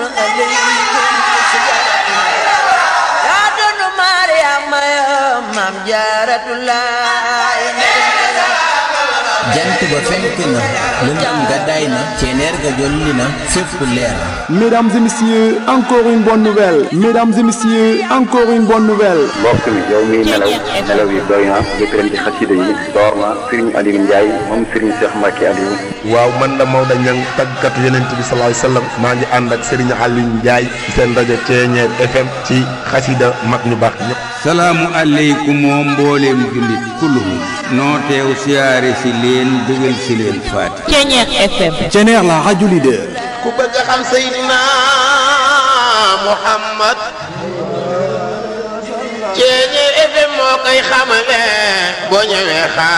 alaykum yaa doon Mariama maam Jaaratulaay jant ba fenk na lëndëm ga day na ceneer ga jolli na fépp leer Mesdames et messieurs, encore une bonne nouvelle. Mesdames et messieurs, encore une bonne nouvelle. mbokk mi yow miy nelaw nelaw yi doy na jëkk leen ci xasida yi door na Serigne Aliou Ndiaye moom Serigne Cheikh Mbacke Aliou waaw man la Maodo Niang tàggatu yonent bi sallallahu alayhi wasallam maa ngi ànd ak Serigne Aliou Ndiaye ci seen rajo Ceeñeer FM ci xasida mag ñu baax ñëpp. salaamu aleykum moo mbooleem jullit kulluhum noo teew siyaare si leen bëggal si leen faati Ceeñeer FM Ceneer la radio leader. ku bëgg a xam Seydina Muhammad Ceeñeer FM moo koy xamale boo ñëwee xaar